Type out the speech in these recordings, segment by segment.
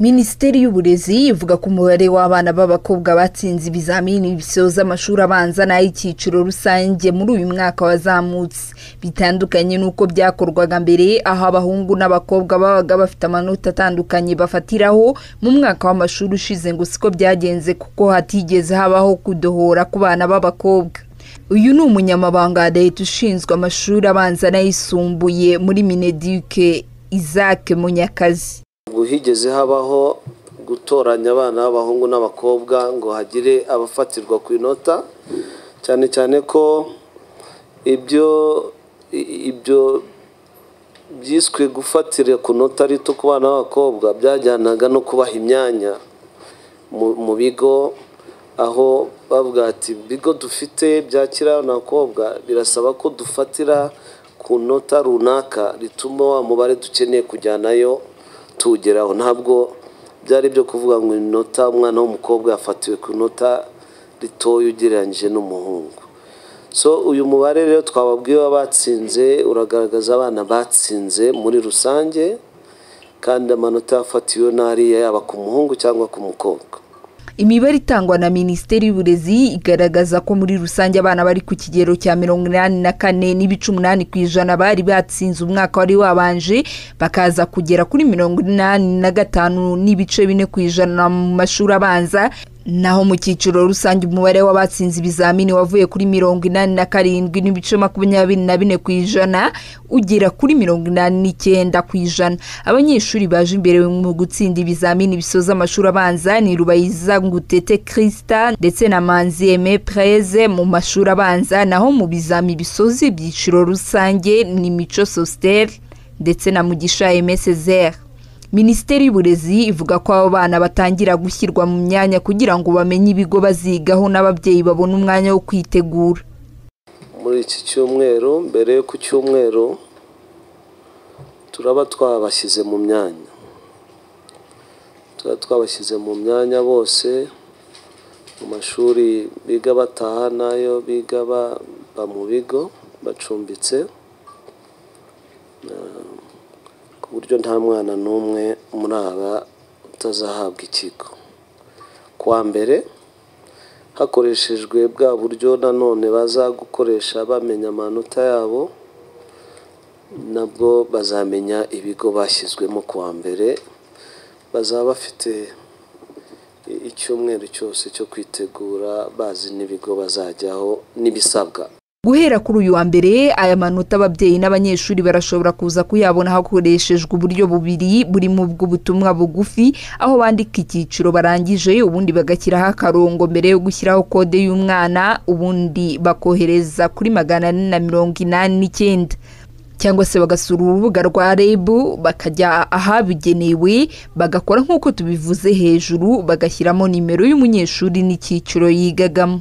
minisiteri y'uburezi ivuga ko umubare w'abana b'abakobwa batsinze ibizamini bisoza amashuri abanza n'ay'icyiciro rusange muri uyu mwaka wazamutse bitandukanye n'uko byakorwaga mbere aho abahungu n'abakobwa babaga bafite amanota atandukanye bafatiraho mu mwaka w'amashuri ushize ngo siko byagenze kuko hatigeze habaho kudohora ku bana b'abakobwa uyu ni umunyamabanga wa leta ushinzwe amashuri abanza n'ayisumbuye muri mineduke isaac munyakazi ngo higeze habaho gutoranya abana b'abahungu n'abakobwa ngo hagire abafatirwa ku inota cyane cyane ko ibyo ibyo byiswe gufatira ku nota rito ku bana b'abakobwa byajyanaga no kubaha imyanya mu- mu bigo aho bavuga ati ibigo dufite byakira abana b'abakobwa birasaba ko dufatira ku nota runaka rituma wa mubare dukeneye kujyanayo tuwugeraho ntabwo byari byo kuvuga ngo inota umwana w'umukobwa yafatiwe ku nota ritoya ugereranyije n'umuhungu so uyu mubare rero twababwiye w'abatsinze uragaragaza abana batsinze muri rusange kandi amanota yafatiwe n'ariya yaba ku muhungu cyangwa ku mukobwa imibare itangwa na minisiteri y'uburezi igaragaza ko muri rusange abana bari ku kigero cya mirongo inani na kane n'ibice umunani ku ijana bari batsinze umwaka wari wabanje bakaza kugera kuri mirongo inani na gatanu n'ibice bine ku ijana mu mashuri abanza naho mu cyiciro rusange umubare w'abatsinze ibizamini wavuye kuri mirongo inani na karindwi n'ibice makumyabiri na bine ku ijana ugera kuri mirongo inani n'icyenda ku ijana abanyeshuri baje imbere mu gutsinda ibizamini bisoza amashuri abanza ni rubayiza ngutete kirisita ndetse na manzi eme preze mu mashuri abanza naho mu bizami bisoza ibyiciro rusange ni mico sositeri ndetse na mugisha emesezeri minisiteri y'uburezi ivuga ko abo bana batangira gushyirwa mu myanya kugira ngo bamenye ibigo bazigaho n'ababyeyi babone umwanya wo kwitegura muri iki cyumweru mbere yo ku cyumweru turaba twabashyize mu myanya tuba twabashyize mu myanya bose mu mashuri biga bataha n'ayo biga baba mu bigo bacumbitse Eh, ku buryo nta mwana n'umwe muri aba utazahabwa ikigo kuwa mbere hakoreshejwe bwa buryo nanone baza gukoresha bamenya amanota yabo nabwo bazamenya ibigo bashyizwemo kuwa mbere bazaba bafite i- icyumweru cyose cyo kwitegura bazi n'ibigo bazajyaho n'ibisabwa guhera kuri uyu wa mbere aya manota ababyeyi n'abanyeshuri barashobora kuza kuyabona hakoreshejwe uburyo bubiri burimo bw'ubutumwa bugufi aho bandika icyiciro barangije ubundi bagashyiraho akarongo mbere yo gushyiraho kode y'umwana ubundi bakohereza kuri magana ane na mirongo inani n'icyenda cyangwa se bagasura urubuga rwa reb bakajya ahabugenewe bagakora nk'uko tubivuze hejuru bagashyiramo nimero y'umunyeshuri n'icyiciro yigagamo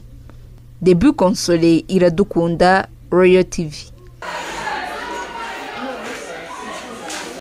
debu konsole iradukunda royal tv